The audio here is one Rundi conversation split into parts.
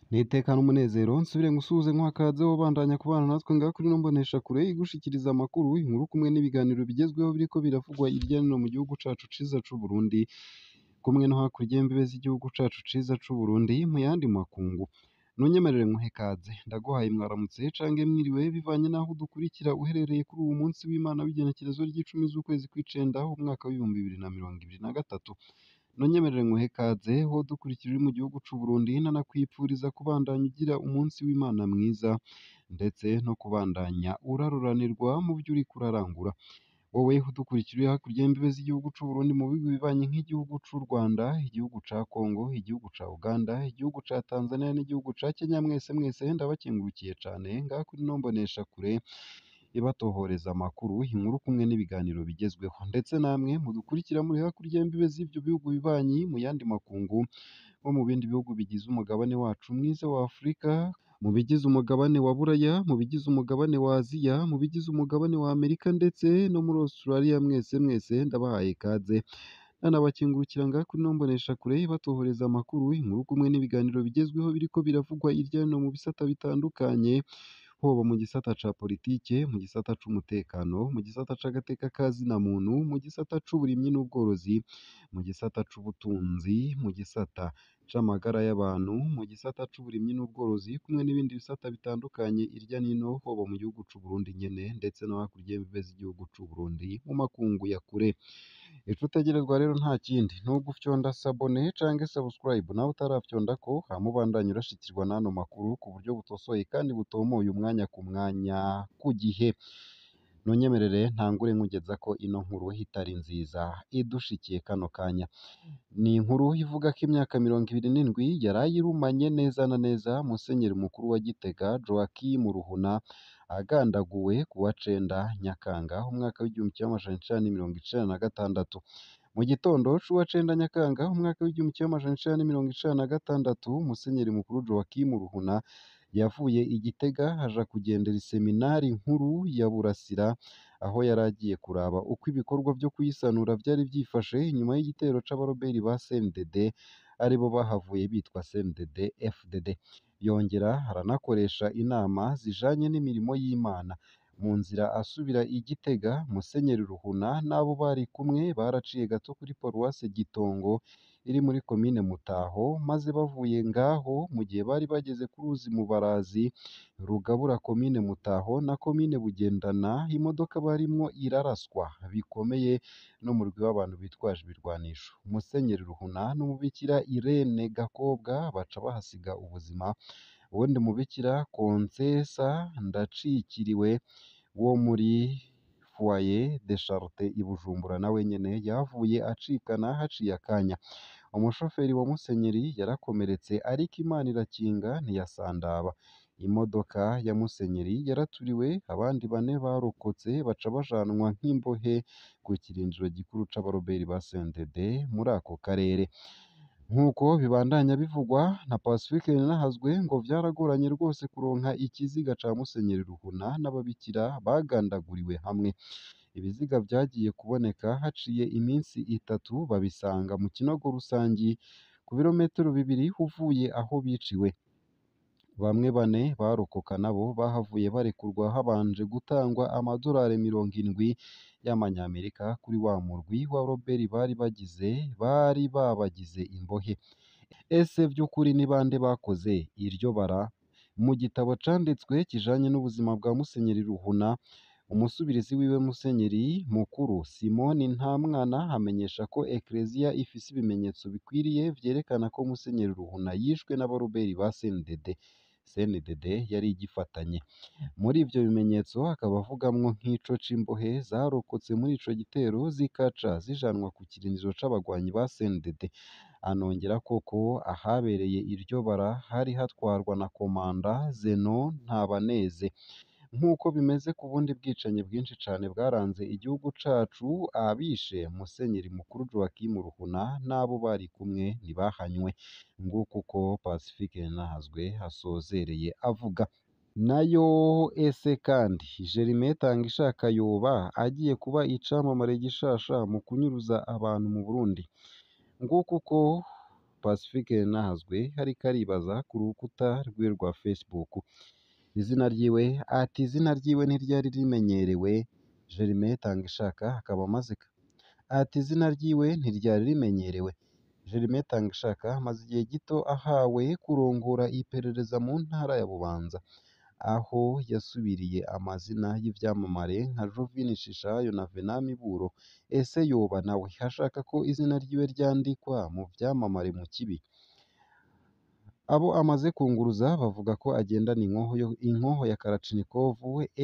Nitekana umunezero nsubire ngusuhuze nkwakaze wobandanya kubana natwe ngaha kuri ino mboneshakure igushikiriza amakuru, inkuru kumwe n'ibiganiro bigezweho biriko biravugwa irya no hino mu gihugu cacu ciza c'Uburundi, kumwe no hakurya y'imbibe z'igihugu cacu ciza c'Uburundi mu yandi makungu. Nunyemerere nkuhe ikaze, ndaguhaye mwaramutse cange mwiriwe bivanye n'aho udukurikira uherereye kuri uwu munsi w'Imana w'igenekerezo ry'icumi z'ukwezi kw'icenda umwaka w'ibihumbi bibiri na mirongo ibiri na gatatu. Nunyemerere nkuhe ikaze wowe udukurikira uri mu gihugu c'Uburundi nanakwipfuriza kubandanya ugira umunsi w'Imana mwiza, ndetse no kubandanya uraruranirwa mu vyo uriko urarangura. Wowe udukurikira uri hakurya y'imbibe z'igihugu c'Uburundi mu bihugu bibanyi nk'igihugu c'u Rwanda, igihugu ca Congo, igihugu ca Uganda, igihugu ca Tanzania n'igihugu ca Kenya, mwese mwese ndabakengurukiye cane ngaha kuri ino mboneshakure ibatohoreza amakuru, inkuru kumwe n'ibiganiro bigezweho, ndetse namwe mudukurikira muri hakurya y'imbibe z'ivyo bihugu bibanyi mu yandi makungu, bo mu bindi bihugu bigize umugabane wacu mwiza wa Afurika, mu bigize umugabane wa Buraya, mu bigize umugabane wa Aziya, mu bigize umugabane wa Amerika ndetse no muri Australia, mwese mwese ndabahaye ikaze. Nanabakengurukira ngaha kuri ino mboneshakure ibatohoreza amakuru, inkuru kumwe n'ibiganiro bigezweho biriko biravugwa irya no hino mu bisata bitandukanye, hoba mu gisata ca politike, mu gisata c'umutekano, mu gisata c'agateka ka zina muntu, mu gisata c'uburimyi n'ubworozi, mu gisata c'ubutunzi, mu gisata c'amagara y'abantu, mu gisata c'uburimyi n'ubworozi, kumwe n'ibindi bisata bitandukanye irya n'ino, hoba mu gihugu c'Uburundi nyene ndetse no hakurya y'imbibe z'igihugu c'Uburundi mu makungu ya kure. Ico utegerezwa rero nta kindi ni ugufyonda sabone canke subscribe nawe utarafyondako, hama ubandanye urashikirwa n'ano makuru ku buryo butosoye kandi butomoye umwanya ku mwanya ku gihe. Nunyemerere ntangure nkugezako ino nkuru itari nziza idushikiye kano kanya. Ni inkuru ivuga ko imyaka mirongo ibiri n'indwi yaraye irumanye neza na neza Musenyeri mukuru wa Gitega Joachim Ruhuna, agandaguwe ku wa cenda Nyakanga umwaka w'igihumbi kimwe amajana icenda n'imirongo icenda na gatandatu. Mu gitondo c'uwa cenda Nyakanga umwaka w'igihumbi kimwe amajana icenda n'imirongo icenda na gatandatu, Musenyeri mukuru Joachim Ruhuna yavuye i Gitega aja kugendera iseminari nkuru ya Burasira, aho yari agiye kuraba uko ibikorwa vyo kuyisanura vyari vyifashe inyuma y'igitero c'abaroberi ba CNDD, aribo bahavuye bitwa CNDD FDD. Yongera aranakoresha inama zijanye n'imirimo y'Imana. Mu nzira asubira i Gitega, Musenyeri Ruhuna n'abo bari kumwe baraciye gato kuri paruwase Gitongo iri muri komine Mutaho, maze bavuye ngaho mu gihe bari bageze ku ruzi Mubarazi rugabura komine Mutaho na komine Bugendana, imodoka barimwo iraraswa bikomeye n'umurwi w'abantu bitwaje ibirwanisho. Musenyeri Ruhuna n'umubikira Irene Gakobwa baca bahasiga ubuzima, uwundi mubikira Konsesa Ndacikiriwe wo muri Foyer de Charite i Bujumbura nawe nyene yahavuye acikana haciye akanya. Umushoferi wa Musenyeri yarakomeretse ariko Imana irakinga ntiyasandaba. Imodoka ya Musenyeri yaraturiwe, abandi bane barokotse baca bajanwa nk'imbohe ku kirindiro gikuru c'abaroberi ba CNDD muri ako karere. Nk'uko bibandanya bivugwa na Pacifique Ninahazwe ngo vyaragoranye rwose kuronka ikiziga ca Musenyeri Ruhuna n'ababikira bagandaguriwe hamwe. Ibiziga vyagiye kuboneka haciye iminsi itatu babisanga mu kinogo rusangi ku birometero bibiri uvuye aho biciwe. Bamwe bane barokoka nabo bahavuye barekurwa habanje gutangwa amadorari mirongo indwi y'amanyamerika kuri wa murwi w'abaroberi bari bagize bari babagize imbohe. Ese vy'ukuri ni bande bakoze iryo bara? Mu gitabo canditswe kijanye n'ubuzima bwa Musenyeri Ruhuna, umusubirizi wiwe Musenyeri mukuru Simoni Ntamwana amenyesha ko Ekleziya ifise ibimenyetso bikwiriye vyerekana ko Musenyeri Ruhuna yishwe n'abaroberi ba CNDD. CNDD yari igifatanye. Muri ivyo bimenyetso akaba avugamwo nk'ico c'imbohe zarokotse muri ico gitero zikaca zijanwa ku kirindiro c'abagwanyi ba CNDD. Anongerako ko ahabereye iryo bara hari hatwarwa na komanda Zeno Ntabaneze. Nk'uko bimeze ku bundi bwicanyi bwinshi cane bwaranze igihugu cacu, abishe Musenyeri mukuru Joachim Ruhuna n'abo bari kumwe ntibahanywe. Nguko uko Pacifique Ninahazwe asozereye avuga. Nayo ese kandi Jerime Tangishaka yoba agiye kuba icamamare gishasha mu kunyuruza abantu mu Burundi? Nguko uko Pacifique Nahazwe ariko aribaza ku rukuta rwiwe rwa Facebook izina ryiwe ati izina ryiwe ntiryari rimenyerewe Germain Tangishaka akaba amaze ati izina ryiwe ntiryari rimenyerewe Germain Tangishaka amaze igihe gito ahawe kurongora iperereza mu ntara ya Bubanza aho yasubiriye amazina y'ivyamamare nka Jovin Shishayo na Venant Miburo ese yoba nawe ashaka ko izina ryiwe ryandikwa mu vyamamare mu kibi abo amaze kunguruza bavuga ko agendana inkoho yo inkoho ya Kalachnikov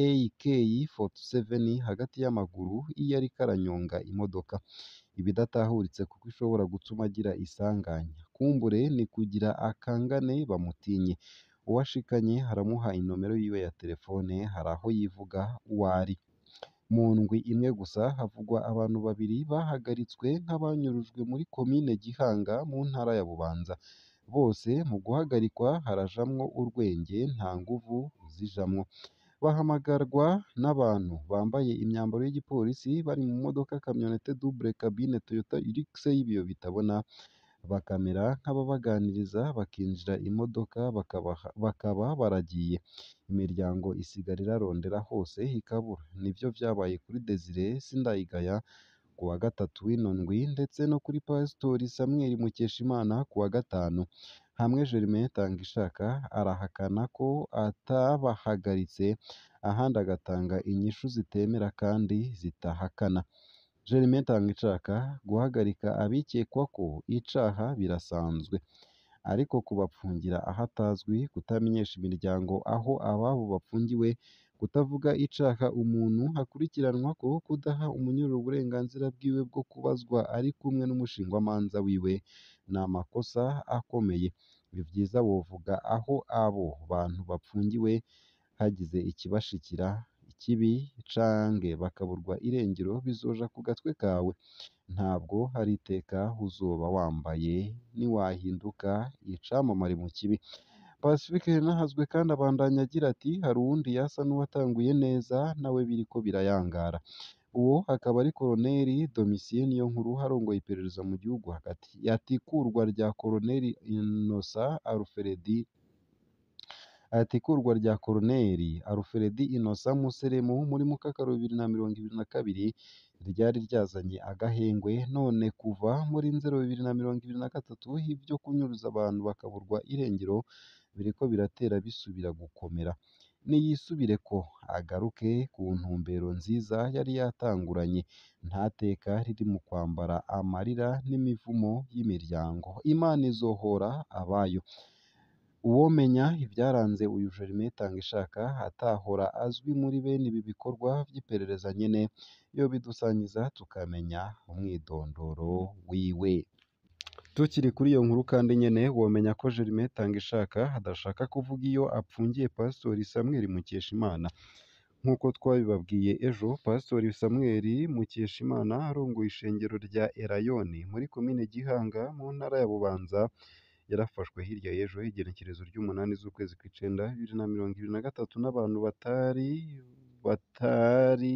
AK47 hagati y'amaguru iyo ariko aranyonga imodoka ibidatahuritse kuko ishobora gutuma agira isanganya kumbure ni kugira akangane bamutinye uwashikanye haramuha inomero yiwe ya telefone hari aho yivuga uwo ari mu ndwi imwe gusa havugwa abantu babiri bahagaritswe nk'abanyurujwe muri komine Gihanga mu ntara ya Bubanza bose mu guhagarikwa harajamwo urwenge nta nguvu zijamwo bahamagarwa n'abantu bambaye imyambaro y'igipolisi bari mu modoka kamyonete double cabine Toyota Hilux y'ibiyo bitabona bakamera nk'ababaganiriza bakinjira imodoka bakabaha, bakaba baragiye imiryango isigara irarondera hose ikabura nivyo vyabaye kuri Desire Sindayigaya ku wa gatatu w'ino ndwi ndetse no kuri Pasitori Samuel Mukeshimana ku wa gatanu hamwe Germain Tangishaka arahakana ko atabahagaritse ahandi agatanga inyishu zitemera kandi zitahakana Germain Tangishaka guhagarika abikekwa ko icaha birasanzwe ariko kubapfungira ahatazwi kutamenyesha imiryango aho ababo bapfungiwe kutavuga icaha umuntu akurikiranwa ko kudaha umunyururu uburenganzira bwiwe bwo kubazwa ari kumwe n'umushingwamanza wiwe ni amakosa akomeye ni vyiza wovuga aho abo bantu bapfungiwe hagize ikibashikira ikibi cange bakaburwa irengero bizoja ku gatwe kawe ntabwo hari iteka uzoba wambaye niwahinduka icamamare mu kibi Pacifique Nahazwe kandi abandanya agira ati hari uwundi yasa n'uwatanguye neza nawe biriko birayangara uwo akaba ari Koloneli Domitien Niyonkuru arongoye iperereza mu gihugu hagati yatikurwa rya Koloneli Innocent Alfredi atikurwa rya Koloneli Alfredi Innocent Museremu muri Mukakaro bibiri na mirongo ibiri na kabiri ryari ryazanye agahengwe none kuva muri Nzero bibiri na mirongo ibiri na gatatu ibyo kunyuruza abantu bakaburwa irengero biriko biratera bisubira gukomera niyisubire ko agaruke ku ntumbero nziza yari yatanguranye nta teka riri mu kwambara amarira n'imivumo y'imiryango Imana izohora abayo uwomenya ibyaranze uyu Germain Tangishaka atahora azwi muri bene ibi bikorwa by'iperereza nyene yobidusangiza tukamenya umwidondoro wiwe tukiri kuri iyo nkuru kandi nyene womenya ko Germain Tangishaka adashaka kuvuga iyo apfungiye Pasitori Samuel Mukeshimana nk'uko twabibabwiye ejo Pasitori Samuel Mukeshimana arongoye ishengero rya Erayoni muri komine Gihanga mu ntara ya Bubanza yarafashwe hirya y'ejo igenekerezo ry'umunani z'ukwezi kw'icenda bibiri na mirongo ibiri na gatatu n'abantu batari batari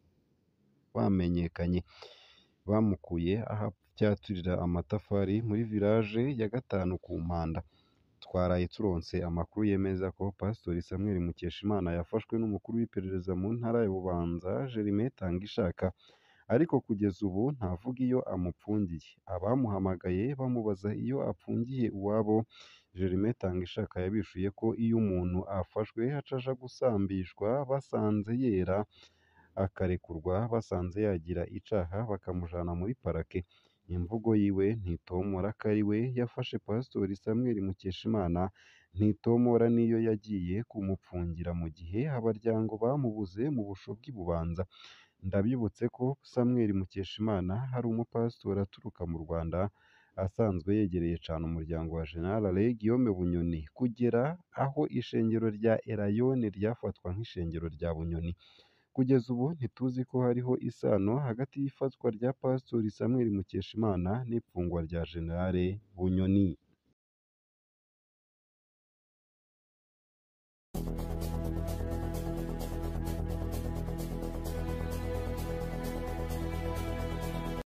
bamenyekanye bamukuye aho apyaturira amatafari muri village ya gatanu ku mpanda twaraye turonse amakuru yemeza ko Pasitori Samuel Mukeshimana yafashwe n'umukuru w'iperereza mu ntara ya Bubanza Germain Tangishaka ariko kugeza ubu ntavuga iyo amupfungiye abamuhamagaye bamubaza iyo apfungiye iwabo Germain Tangishaka yabishuye ko iyo umuntu afashwe acaja gusambishwa basanze yera akarekurwa basanze yagira icaha bakamujana muri parake imvugo yiwe ntitomora ko ari we yafashe Pasitori Samuel Mukeshimana ntitomora n'iyo yagiye kumupfungira mu gihe abaryango bamubuze mu busho bw'i Bubanza ndabibutse ko Samuel Mukeshimana hari umupasitori aturuka mu Rwanda asanzwe yegereye cane umuryango wa General Alain Guillaume Bunyoni kugera aho ishengero rya Erayone ryafatwa nk'ishengero rya Bunyoni kugeza ubu ntituzi ko hariho isano hagati y'ifatwa rya Pasitori Samuel Mukeshimana n'ipfungwa rya General Bunyoni